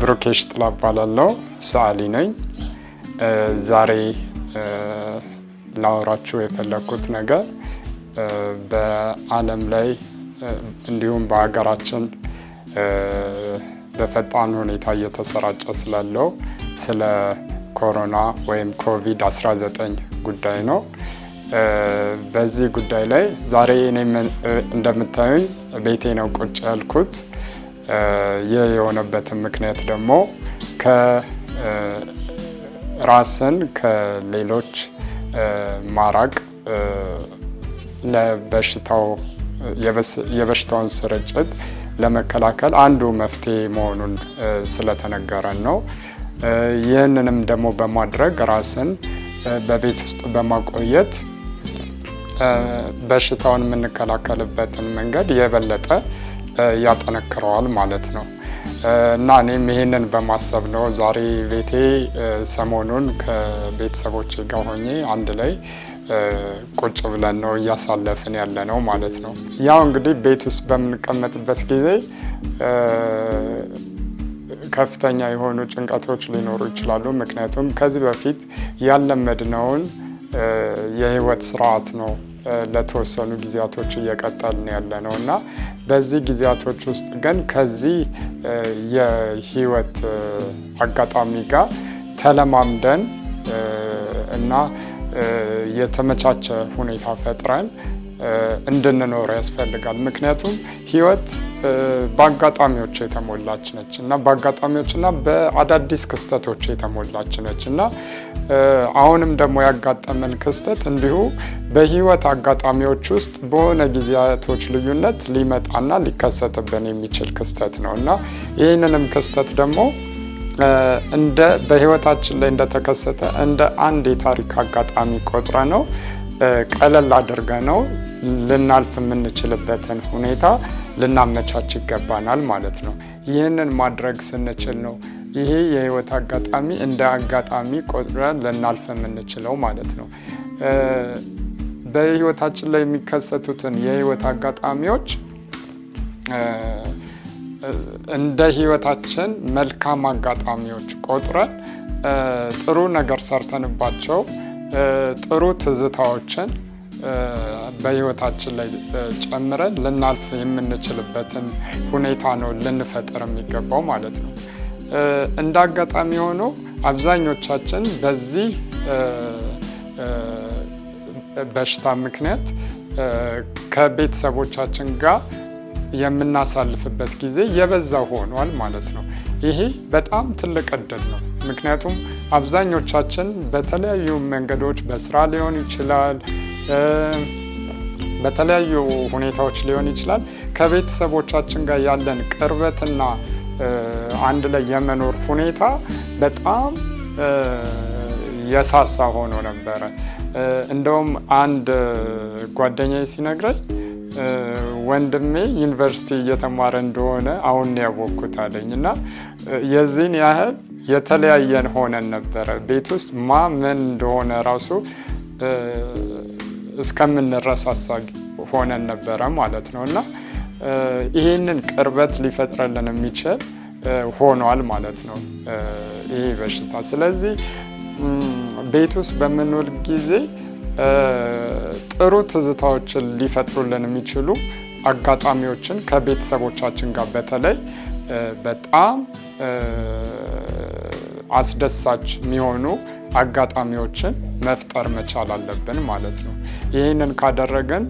ብሩኬሽ ጥላ እባላለሁ። ሰዓሊ ነኝ። ዛሬ ላወራችሁ የፈለግኩት ነገር በዓለም ላይ እንዲሁም በሀገራችን በፈጣን ሁኔታ እየተሰራጨ ስላለው ስለ ኮሮና ወይም ኮቪድ-19 ጉዳይ ነው። በዚህ ጉዳይ ላይ ዛሬ እኔ እንደምታዩኝ ቤቴ ነው ቁጭ ያልኩት። ይህ የሆነበትን ምክንያት ደግሞ ከራስን ከሌሎች ማራቅ ለበሽታው የበሽታውን ስርጭት ለመከላከል አንዱ መፍትሄ መሆኑን ስለተነገረን ነው። ይህንንም ደግሞ በማድረግ ራስን በቤት ውስጥ በማቆየት በሽታውን የምንከላከልበትን መንገድ የበለጠ ያጠነክረዋል ማለት ነው እና እኔም ይህንን በማሰብ ነው ዛሬ ቤቴ ሰሞኑን ከቤተሰቦቼ ጋር ሆኜ አንድ ላይ ቁጭ ብለን ነው እያሳለፍን ያለ ነው ማለት ነው። ያው እንግዲህ ቤት ውስጥ በምንቀመጥበት ጊዜ ከፍተኛ የሆኑ ጭንቀቶች ሊኖሩ ይችላሉ። ምክንያቱም ከዚህ በፊት ያለመድነውን የህይወት ስርዓት ነው ለተወሰኑ ጊዜያቶች እየቀጠልን ያለ ነው እና በዚህ ጊዜያቶች ውስጥ ግን ከዚህ የህይወት አጋጣሚ ጋር ተለማምደን እና የተመቻቸ ሁኔታ ፈጥረን እንድንኖር ያስፈልጋል። ምክንያቱም ህይወት በአጋጣሚዎች የተሞላች ነች እና በአጋጣሚዎች እና በአዳዲስ ክስተቶች የተሞላች ነች እና አሁንም ደግሞ ያጋጠመን ክስተት እንዲሁ በህይወት አጋጣሚዎች ውስጥ በሆነ ጊዜያቶች ልዩነት ሊመጣና ሊከሰትብን የሚችል ክስተት ነው እና ይህንንም ክስተት ደግሞ እንደ በህይወታችን ላይ እንደተከሰተ እንደ አንድ የታሪክ አጋጣሚ ቆጥረ ነው ቀለል አድርገ ነው ልናልፍ የምንችልበትን ሁኔታ ልናመቻች ይገባናል ማለት ነው። ይህንን ማድረግ ስንችል ነው ይሄ የህይወት አጋጣሚ እንደ አጋጣሚ ቆጥረን ልናልፍ የምንችለው ማለት ነው። በህይወታችን ላይ የሚከሰቱትን የህይወት አጋጣሚዎች እንደ ህይወታችን መልካም አጋጣሚዎች ቆጥረን ጥሩ ነገር ሰርተንባቸው ጥሩ ትዝታዎችን በህይወታችን ላይ ጨምረን ልናልፍ የምንችልበትን ሁኔታ ነው ልንፈጥር የሚገባው ማለት ነው። እንደ አጋጣሚ ሆኖ አብዛኞቻችን በዚህ በሽታ ምክንያት ከቤተሰቦቻችን ጋር የምናሳልፍበት ጊዜ የበዛ ሆኗል ማለት ነው። ይሄ በጣም ትልቅ እድል ነው። ምክንያቱም አብዛኞቻችን በተለያዩ መንገዶች በስራ ሊሆን ይችላል፣ በተለያዩ ሁኔታዎች ሊሆን ይችላል ከቤተሰቦቻችን ጋር ያለን ቅርበትና አንድ ላይ የመኖር ሁኔታ በጣም የሳሳ ሆኖ ነበረ። እንደውም አንድ ጓደኛዬ ሲነግረኝ ወንድሜ ዩኒቨርሲቲ እየተማረ እንደሆነ አሁን ያወቅኩት አለኝ እና የዚህን ያህል የተለያየን ሆነን ነበረ። ቤት ውስጥ ማ ምን እንደሆነ ራሱ እስከምንረሳሳ ሆነን ነበረ ማለት ነው እና ይህንን ቅርበት ሊፈጥረልን የሚችል ሆኗል ማለት ነው ይሄ በሽታ። ስለዚህ ቤት ውስጥ በምንውል ጊዜ ጥሩ ትዝታዎችን ሊፈጥሩልን የሚችሉ አጋጣሚዎችን ከቤተሰቦቻችን ጋር በተለይ በጣም አስደሳች የሚሆኑ አጋጣሚዎችን መፍጠር መቻል አለብን ማለት ነው። ይህንን ካደረግን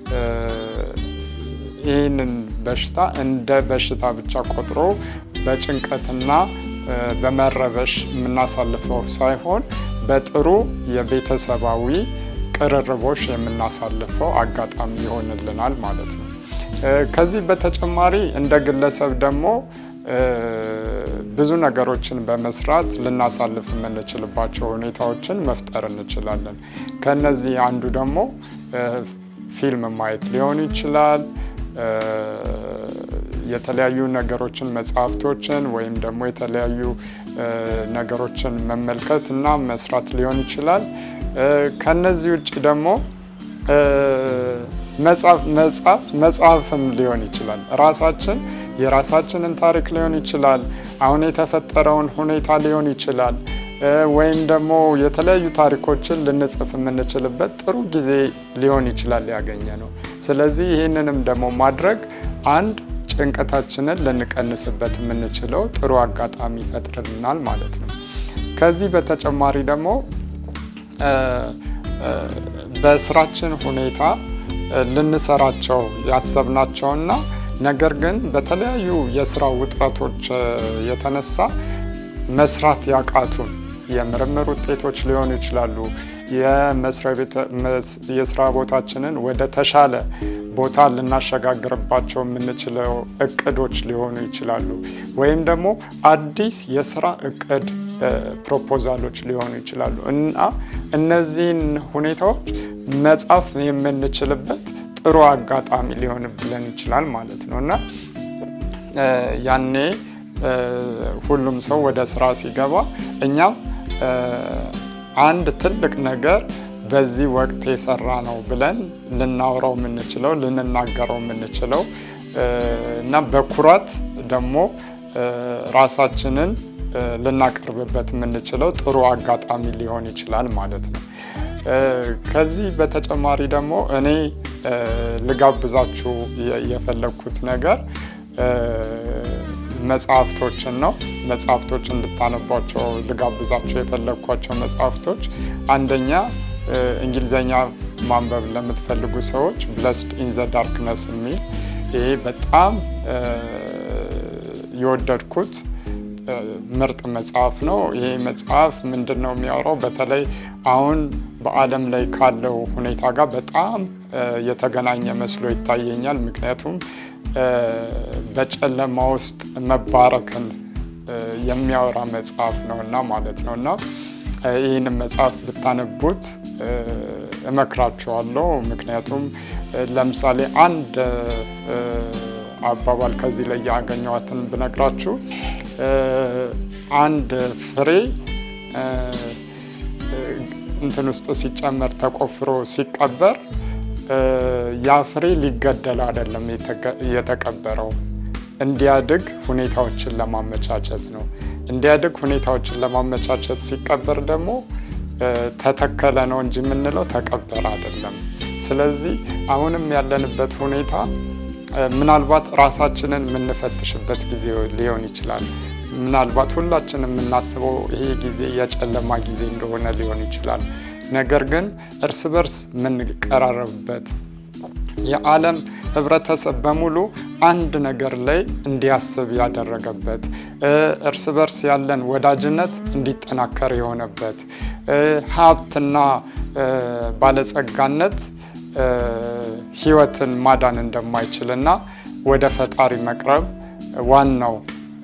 ይህንን በሽታ እንደ በሽታ ብቻ ቆጥሮ በጭንቀትና በመረበሽ የምናሳልፈው ሳይሆን በጥሩ የቤተሰባዊ ቅርርቦሽ የምናሳልፈው አጋጣሚ ይሆንልናል ማለት ነው። ከዚህ በተጨማሪ እንደ ግለሰብ ደግሞ ብዙ ነገሮችን በመስራት ልናሳልፍ የምንችልባቸው ሁኔታዎችን መፍጠር እንችላለን። ከነዚህ አንዱ ደግሞ ፊልም ማየት ሊሆን ይችላል። የተለያዩ ነገሮችን መጽሐፍቶችን ወይም ደግሞ የተለያዩ ነገሮችን መመልከት እና መስራት ሊሆን ይችላል። ከነዚህ ውጭ ደግሞ መጽሐፍ መጽሐፍ መጽሐፍም ሊሆን ይችላል። ራሳችን የራሳችንን ታሪክ ሊሆን ይችላል። አሁን የተፈጠረውን ሁኔታ ሊሆን ይችላል። ወይም ደግሞ የተለያዩ ታሪኮችን ልንጽፍ የምንችልበት ጥሩ ጊዜ ሊሆን ይችላል ያገኘ ነው። ስለዚህ ይህንንም ደግሞ ማድረግ አንድ ጭንቀታችንን ልንቀንስበት የምንችለው ጥሩ አጋጣሚ ይፈጥርልናል ማለት ነው። ከዚህ በተጨማሪ ደግሞ በስራችን ሁኔታ ልንሰራቸው ያሰብናቸውና ነገር ግን በተለያዩ የስራ ውጥረቶች የተነሳ መስራት ያቃቱን የምርምር ውጤቶች ሊሆኑ ይችላሉ። የስራ ቦታችንን ወደ ተሻለ ቦታ ልናሸጋግርባቸው የምንችለው እቅዶች ሊሆኑ ይችላሉ። ወይም ደግሞ አዲስ የስራ እቅድ ፕሮፖዛሎች ሊሆኑ ይችላሉ እና እነዚህን ሁኔታዎች መጻፍ የምንችልበት ጥሩ አጋጣሚ ሊሆንብለን ይችላል ማለት ነው እና ያኔ ሁሉም ሰው ወደ ስራ ሲገባ እኛም አንድ ትልቅ ነገር በዚህ ወቅት የሰራ ነው ብለን ልናወራው የምንችለው ልንናገረው የምንችለው እና በኩራት ደግሞ ራሳችንን ልናቀርብበት የምንችለው ጥሩ አጋጣሚ ሊሆን ይችላል ማለት ነው። ከዚህ በተጨማሪ ደግሞ እኔ ልጋብዛችሁ የፈለግኩት ነገር መጽሐፍቶችን ነው። መጽሐፍቶች እንድታነቧቸው ልጋብዛቸው የፈለግኳቸው መጽሐፍቶች አንደኛ እንግሊዘኛ ማንበብ ለምትፈልጉ ሰዎች ብለስድ ኢን ዘ ዳርክነስ የሚል ይሄ በጣም የወደድኩት ምርጥ መጽሐፍ ነው። ይሄ መጽሐፍ ምንድን ነው የሚያወራው? በተለይ አሁን በዓለም ላይ ካለው ሁኔታ ጋር በጣም የተገናኘ መስሎ ይታየኛል። ምክንያቱም በጨለማ ውስጥ መባረክን የሚያወራ መጽሐፍ ነው እና ማለት ነው እና ይህንን መጽሐፍ ብታነቡት እመክራችኋለሁ። ምክንያቱም ለምሳሌ አንድ አባባል ከዚህ ላይ ያገኘዋትን ብነግራችሁ አንድ ፍሬ እንትን ውስጥ ሲጨመር ተቆፍሮ ሲቀበር ያ ፍሬ ሊገደል አይደለም የተቀበረው፣ እንዲያድግ ሁኔታዎችን ለማመቻቸት ነው። እንዲያድግ ሁኔታዎችን ለማመቻቸት ሲቀበር ደግሞ ተተከለ ነው እንጂ የምንለው ተቀበረ አይደለም። ስለዚህ አሁንም ያለንበት ሁኔታ ምናልባት ራሳችንን የምንፈትሽበት ጊዜ ሊሆን ይችላል። ምናልባት ሁላችን የምናስበው ይሄ ጊዜ የጨለማ ጊዜ እንደሆነ ሊሆን ይችላል። ነገር ግን እርስ በርስ የምንቀራረብበት የዓለም ሕብረተሰብ በሙሉ አንድ ነገር ላይ እንዲያስብ ያደረገበት እርስ በርስ ያለን ወዳጅነት እንዲጠናከር የሆነበት ሀብትና ባለጸጋነት ሕይወትን ማዳን እንደማይችልና ወደ ፈጣሪ መቅረብ ዋናው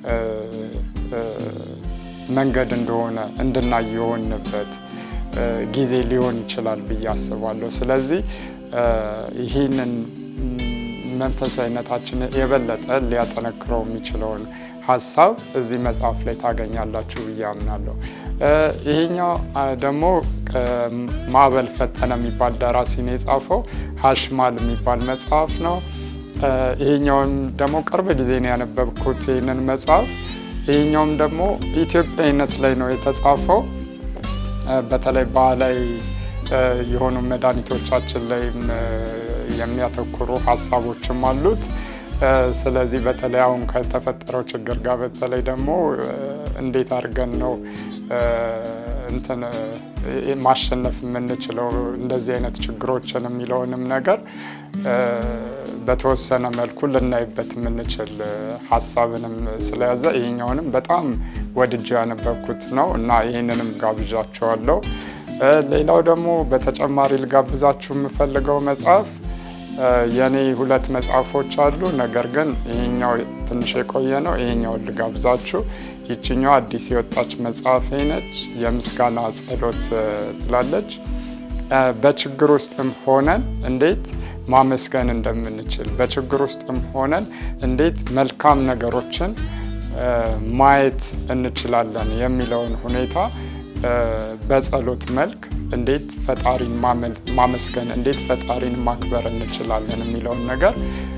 መንገድ እንደሆነ እንድናይ የሆንበት ጊዜ ሊሆን ይችላል ብዬ አስባለሁ። ስለዚህ ይህንን መንፈሳዊነታችን የበለጠ ሊያጠነክረው የሚችለውን ሀሳብ እዚህ መጽሐፍ ላይ ታገኛላችሁ ብዬ አምናለሁ። ይሄኛው ደግሞ ማዕበል ፈጠነ የሚባል ደራሲ ነው የጻፈው። ሀሽማል የሚባል መጽሐፍ ነው። ይሄኛውም ደግሞ ቅርብ ጊዜ ነው ያነበብኩት ይህንን መጽሐፍ። ይሄኛውም ደግሞ ኢትዮጵያዊነት ላይ ነው የተጻፈው። በተለይ ባህላዊ የሆኑ መድኃኒቶቻችን ላይም የሚያተኩሩ ሀሳቦችም አሉት። ስለዚህ በተለይ አሁን ከተፈጠረው ችግር ጋር በተለይ ደግሞ እንዴት አድርገን ነው እንትን ማሸነፍ የምንችለው እንደዚህ አይነት ችግሮችን የሚለውንም ነገር በተወሰነ መልኩ ልናይበት የምንችል ሀሳብንም ስለያዘ ይሄኛውንም በጣም ወድጄ ያነበብኩት ነው እና ይህንንም ጋብዣቸዋለሁ። ሌላው ደግሞ በተጨማሪ ልጋብዛችሁ የምፈልገው መጽሐፍ የኔ ሁለት መጽሐፎች አሉ። ነገር ግን ይሄኛው ትንሽ የቆየ ነው። ይሄኛውን ልጋብዛችሁ። ይችኛው አዲስ የወጣች መጽሐፍ ነች። የምስጋና ጸሎት ትላለች። በችግር ውስጥም ሆነን እንዴት ማመስገን እንደምንችል፣ በችግር ውስጥም ሆነን እንዴት መልካም ነገሮችን ማየት እንችላለን የሚለውን ሁኔታ በጸሎት መልክ እንዴት ፈጣሪን ማመስገን እንዴት ፈጣሪን ማክበር እንችላለን የሚለውን ነገር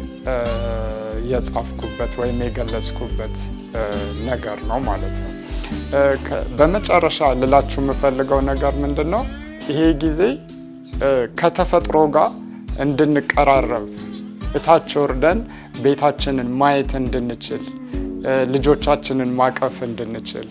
የጻፍኩበት ወይም የገለጽኩበት ነገር ነው ማለት ነው። በመጨረሻ ልላችሁ የምፈልገው ነገር ምንድን ነው? ይሄ ጊዜ ከተፈጥሮ ጋር እንድንቀራረብ እታች ወርደን ቤታችንን ማየት እንድንችል ልጆቻችንን ማቀፍ እንድንችል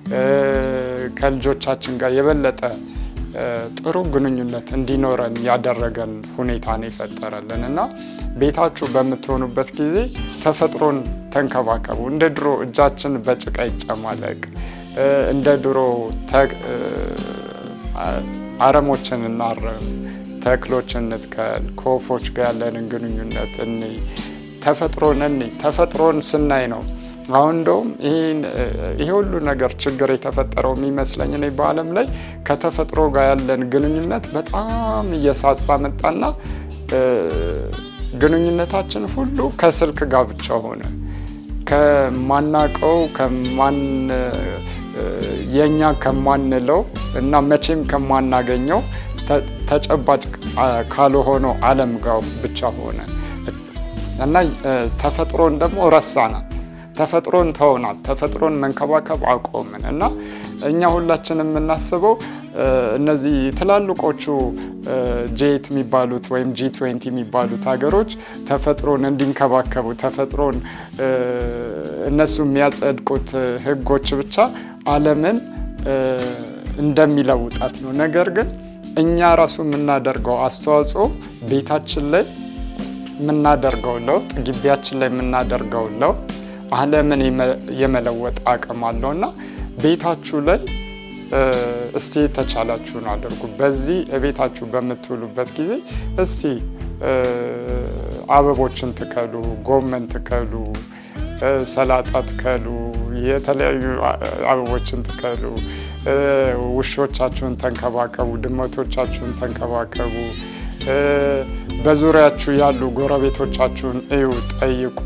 ከልጆቻችን ጋር የበለጠ ጥሩ ግንኙነት እንዲኖረን ያደረገን ሁኔታ ነው የፈጠረልን እና ቤታችሁ በምትሆኑበት ጊዜ ተፈጥሮን ተንከባከቡ። እንደ ድሮ እጃችን በጭቃ ይጨማለቅ፣ እንደ ድሮ አረሞችን እናርም፣ ተክሎችን እንትከል፣ ከወፎች ጋር ያለንን ግንኙነት እኔ ተፈጥሮን እኔ ተፈጥሮን ስናይ ነው አሁን እንደውም ይሄ ሁሉ ነገር ችግር የተፈጠረው የሚመስለኝ እኔ በዓለም ላይ ከተፈጥሮ ጋር ያለን ግንኙነት በጣም እየሳሳ መጣና ግንኙነታችን ሁሉ ከስልክ ጋር ብቻ ሆነ። ከማናቀው ከማን የእኛ ከማንለው እና መቼም ከማናገኘው ተጨባጭ ካልሆነው ዓለም ጋር ብቻ ሆነ እና ተፈጥሮን ደግሞ ረሳናት። ተፈጥሮን ተውናት። ተፈጥሮን መንከባከብ አቆምን እና እኛ ሁላችን የምናስበው እነዚህ ትላልቆቹ ጄት የሚባሉት ወይም ጂ ትዌንቲ የሚባሉት ሀገሮች ተፈጥሮን እንዲንከባከቡ ተፈጥሮን እነሱ የሚያጸድቁት ሕጎች ብቻ ዓለምን እንደሚለውጣት ነው። ነገር ግን እኛ ራሱ የምናደርገው አስተዋጽኦ ቤታችን ላይ የምናደርገው ለውጥ፣ ግቢያችን ላይ የምናደርገው ለውጥ ዓለምን የመለወጥ አቅም አለው እና ቤታችሁ ላይ እስቲ የተቻላችሁን አድርጉ። በዚህ ቤታችሁ በምትውሉበት ጊዜ እስቲ አበቦችን ትከሉ፣ ጎመን ትከሉ፣ ሰላጣ ትከሉ፣ የተለያዩ አበቦችን ትከሉ፣ ውሾቻችሁን ተንከባከቡ፣ ድመቶቻችሁን ተንከባከቡ። በዙሪያችሁ ያሉ ጎረቤቶቻችሁን እዩ፣ ጠይቁ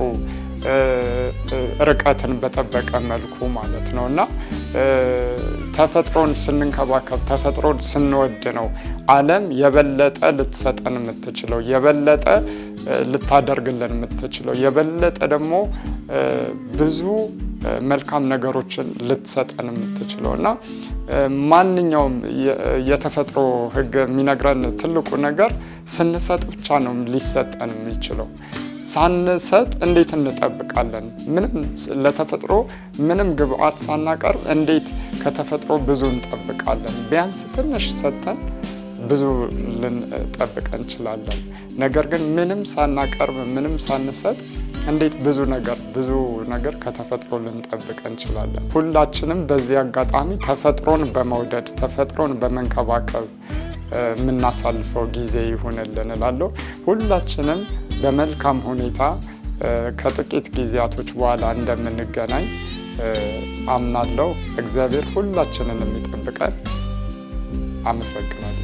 ርቀትን በጠበቀ መልኩ ማለት ነው እና ተፈጥሮን ስንንከባከብ ተፈጥሮን ስንወድ ነው ዓለም የበለጠ ልትሰጠን የምትችለው የበለጠ ልታደርግልን የምትችለው የበለጠ ደግሞ ብዙ መልካም ነገሮችን ልትሰጠን የምትችለው እና ማንኛውም የተፈጥሮ ሕግ የሚነግረን ትልቁ ነገር ስንሰጥ ብቻ ነው ሊሰጠን የሚችለው። ሳንሰጥ እንዴት እንጠብቃለን? ምንም ለተፈጥሮ ምንም ግብአት ሳናቀርብ እንዴት ከተፈጥሮ ብዙ እንጠብቃለን? ቢያንስ ትንሽ ሰጥተን ብዙ ልንጠብቅ እንችላለን። ነገር ግን ምንም ሳናቀርብ ምንም ሳንሰጥ እንዴት ብዙ ነገር ብዙ ነገር ከተፈጥሮ ልንጠብቅ እንችላለን? ሁላችንም በዚህ አጋጣሚ ተፈጥሮን በመውደድ ተፈጥሮን በመንከባከብ የምናሳልፈው ጊዜ ይሁንልን እላለሁ። ሁላችንም በመልካም ሁኔታ ከጥቂት ጊዜያቶች በኋላ እንደምንገናኝ አምናለሁ። እግዚአብሔር ሁላችንን የሚጠብቀን። አመሰግናለሁ።